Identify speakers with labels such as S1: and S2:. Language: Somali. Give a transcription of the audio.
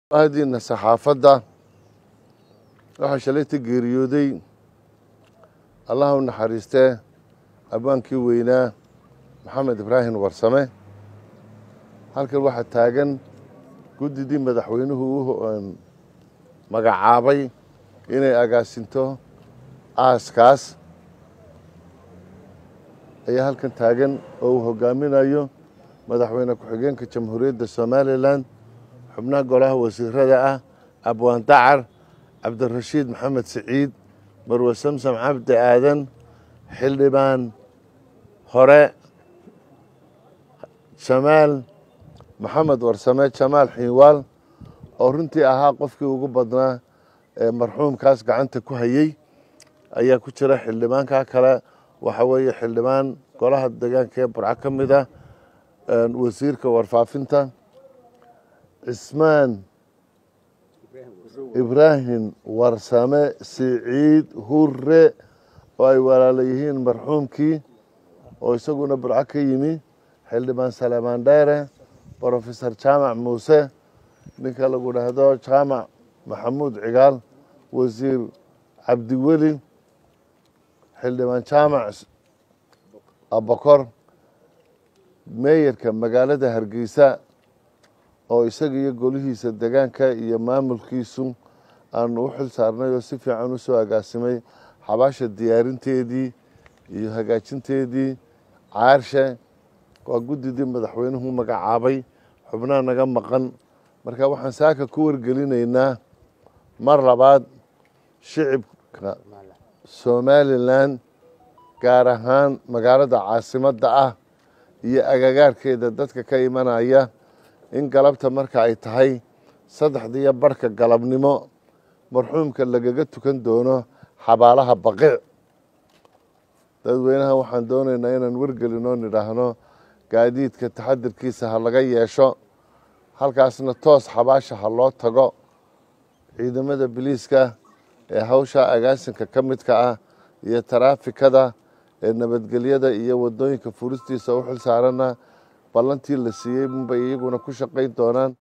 S1: ahdiina saxaafadda waxaa shalayta geeriyooday allaha u naxariistee abwaankii weynaa maxamed ibraahim warsame halkan waxaa taagan guddidii madaxweynuhu u magacaabay inay agaasinto aaskaas ayaa halkan taagan oo uu hogaaminayo madaxweyne ku-xigeenka jamhuuriyadda somalilan xubnaha golaha wasiirada ah abwaan dacar cabdirashiid maxamed siciid marwe samsam cabdi aadan xildhibaan hore jamaal maxamed warsame jamaal xiinwaal oo runtii ahaa qofkii ugu badnaa ee marxuumkaas gacanta ku hayey ayaa ku jira xildhibaanka kale waxa weeye xildhibaan golaha deegaanka ee burco ka mid ah wasiirka warfaafinta cismaan ibraahim warsame siciid hure oo ay walaala yihiin marxuumkii oo isaguna burco ka yimi xildhibaan saleemaan dheere brofesor jaamac muuse ninka lagu dhahdo jaamac maxamuud cigaal wasiir cabdiweli xildhibaan jaamac abakor meeyarka magaalada hargeysa oo isaga iyo golihiisa degaanka iyo maamulkiisu aanu u xil saarnay oo si fiican u soo agaasimay xabaasha diyaarinteedii iyo hagaajinteedii caarshe waa guddidii madaxweynuhu magacaabay xubnaha naga maqan marka waxaan saaka ku wargelinaynaa mar labaad shicibka somalilan gaar ahaan magaalada caasimadda ah iyo agagaarkeeda dadka ka imanaya in galabta marka ay tahay saddexdiiyo barhka galabnimo marxuumka lagaga tukan doono xabaalaha baqiic dadweynaha waxaan doonaynaa inaan wargelinoo nidhaahno gaadiidka taxadirkiisa ha laga yeesho halkaasna toos xabaasha ha loo tago ciidamada biliiska ee hawsha agaasinka ka midka ah iyo taraafikada ee nabadgelyada iyo wadooyinka furistiisa u xil saarana ballantii la siiyey unbay iyaguna ku shaqayn doonaan